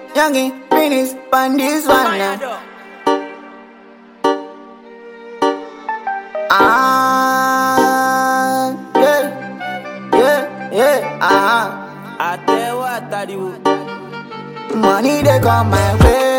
youngie, finish, pan this one now. Ah, yeah, yeah, yeah, ah. àtẹwọ́ àtàríwò. Money they come my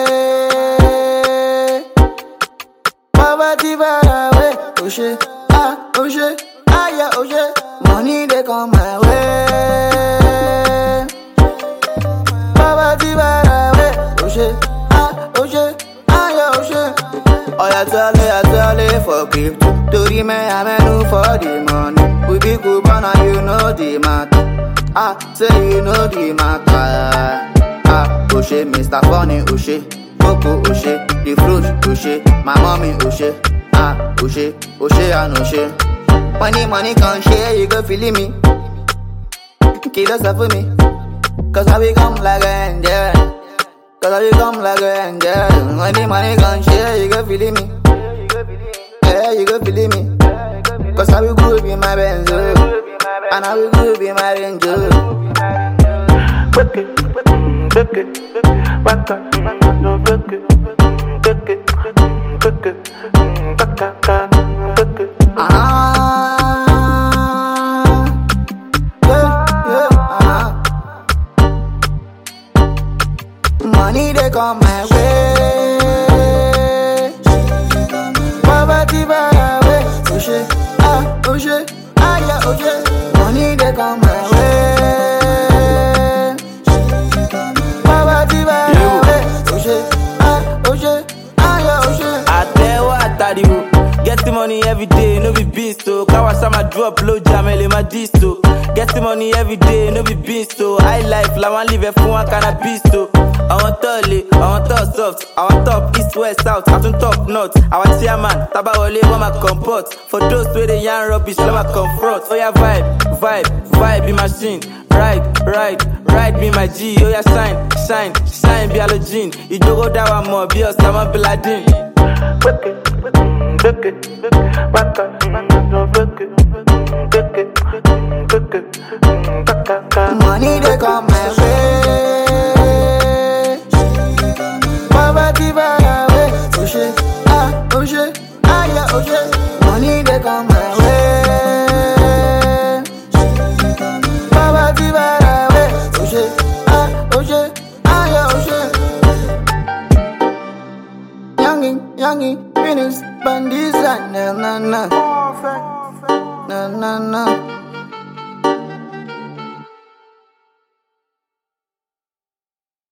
way. Poverty far away. Oh shit, ah, oh shit, ah yeah, oh shit. Money they come my way. Poverty far away. Oh shit, ah, oh shit, ah yeah, oh shit. Oh yeah, tell me, I tell me for crypto. To the man, I'm a for the money. We be good, but now you know the matter. Ah, say you know the matter. Ah, Oshe, Mr. Funny, Oshe, Coco, Oshe, the fruit, Oshe, my mommy, Oshe, ah, Oshe, Oshe, and Oshe. Money, money can share, you go feeling me. Kill us for me, cause I become like an angel. Cause I become like an angel. Money, money can share, you go feeling me. Yeah, you go feeling me. Cause I will groove in my Benz, oh. and I will groove in my Range. oh. Book it, book it, back up, no book it, book it, book it, back up, book it. Ah, yeah, yeah, ah. Money they come my way. Poverty far away. Oh shit, ah, oh shit, ah yeah, oh shit. Money they come my way. Poverty far away. Oh shit, ah, oh shit, ah yeah, oh shit. àtẹwọ́ àtàríwò. Getting money every day, no be beast o. Kawasama drop low jam, ele ma disto. Getting money every day, no be beast o. High life, làwọn live ẹ̀ fún wọn cannabis o. Àwọn tọ́ le, àwọn tọ́ soft, àwọn top east west south, àtún top north. Àwọn chairman, tábàwọlé wọ́n máa comport. For those wey dey yarn rubbish, lọ́ máa confront. Oya vibe, vibe, vibe be machine. Ride, ride, ride be my G. Oya shine, shine, shine be halogen. Ìjókòó dá wa mọ̀ bí Osama Bin Laden. Book it, book it, back up, no book it, book it, book it, back up. Money they come my way. Poverty far away. Oh shit, ah, oh shit, ah yeah, oh shit. Money they come my way. Poverty far away. Oh shit, ah, oh shit, ah yeah, oh shit. Youngin, youngin, finish, bandits, na na na, na na na.